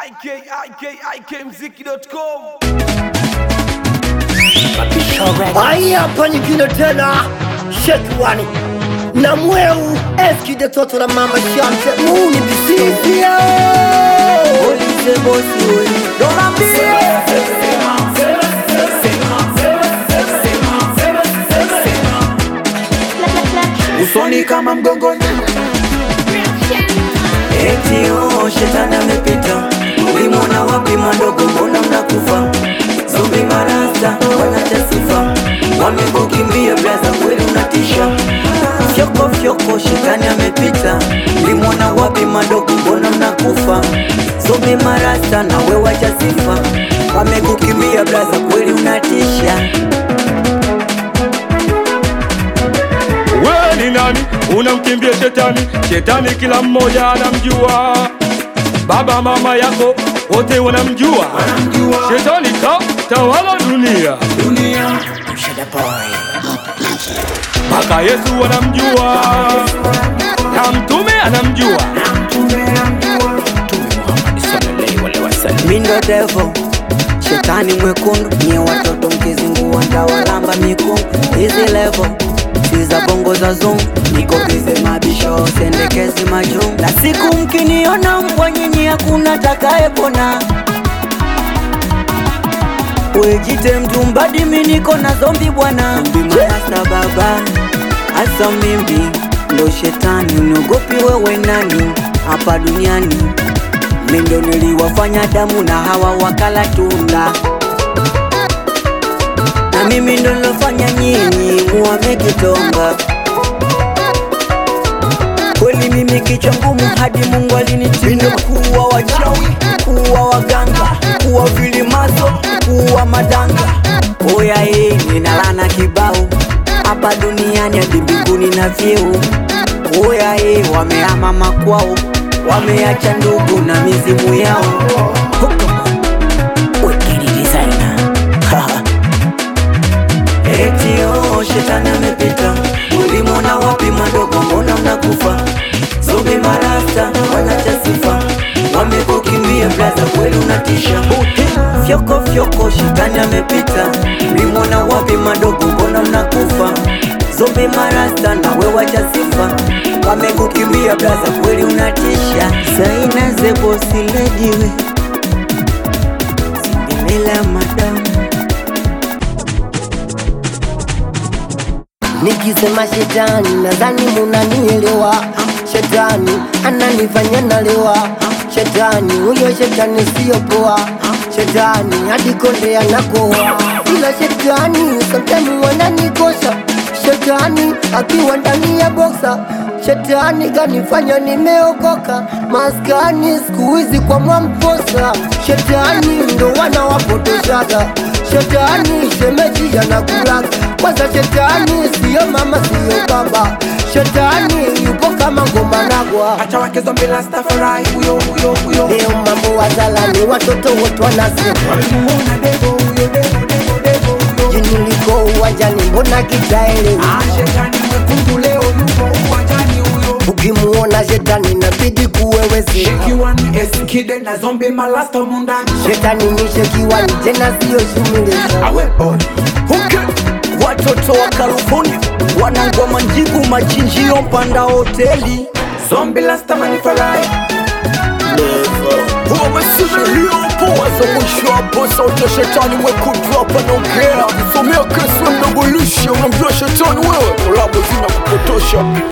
ikikmziki.com Haya hapa nyingine tena Shekwani na mweu eski de toto na mama shamte muni bisizia Olize bosi we Dola mbie usoni kama mgongoni eti oh, shetani amepita ulimwona wapi madogo mbona mnakufa zombi marasta wanacha sifa wamekukimbia blaza kweli unatisha fyoko fyoko shetani amepita ulimwona wapi madogo mbona mnakufa zombi marasta na we wacha sifa wamekukimbia blaza kweli unatisha wewe ni nani unamkimbia shetani shetani kila mmoja anamjua baba mama yako wote wanamjua shetani ka tawala dunia mpaka yesu anamjua na mtume anamjua mindo devo shetani mwekundu nye watoto mkizingua ndawalamba mikungu hizi levo si za bongo za zungu niko bize mabisho sendekezi majungu na siku mkiniona mbwa nyinyi hakuna takayepona wejite mtumbadi mi niko na zombi bwana mbimarasta baba hasa mimbi ndo shetani uniogopi wewe nani hapa duniani mindo niliwafanya damu na hawa wakala tunda na mimi ndo nilofanya nyinyi muame kitonga kweli mimi kichwa ngumu hadi mungu alinitindo kuwa wachawi kuwa waganga kuwa vilimazo kuwa madanga oya hii ninalana kibao hapa duniani hadi mbinguni na vyeo oya hii wamehama makwao wameacha ndugu na mizimu yao Wekini designer. Eti oh, shetani amepita ulimwona wapi madogo mbona mnakufa zombi marasta wanacha sifa wamekukimbia blaza kweli unatisha fyoko fyoko shetani amepita ulimwona wapi madogo mbona mnakufa zombi marasta na we wacha sifa wamekukimbia blaza kweli unatisha saina zebosilejiwe sindelela madamu Nikisema shetani nadhani munanielewa Shetani ananifanya nalewa Shetani huyo shetani sio poa Shetani hadi konde anakoa Ila shetani sometimes wananikosha Shetani akiwa ndani ya boksa Shetani kanifanya nimeokoka maskani siku hizi kwa mwamposa Shetani ndo wanawapotoshaga Shetani shemeji anakulaga kwanza shetani siyo mama siyo baba Shetani yupo kama ngoma nagwa acha wake zombi rastafari huyo huyo huyo Leo mambo wazalani watoto wote wanasema walimuona devo huyo devo devo devo huyo Jini liko uwanjani mbona kitaelewa Ah, shetani mwekundu leo yupo uwanjani huyo Ukimuona shetani inabidi kuweweze Shekiwa ni eskide na zombi malasta mundani Shetani ni shekiwani tena siyo shumilesha awe boy Okay. Watoto wa California wanangoma njigu machinjio mpanda hoteli zombi lasta manifarai wamesimiliopo waza mwisho hapo sauti ya shetani mwekundu hapa naongea kusomea kesi mdogo lishe unamjua shetani wewe ulabu zina kupotosha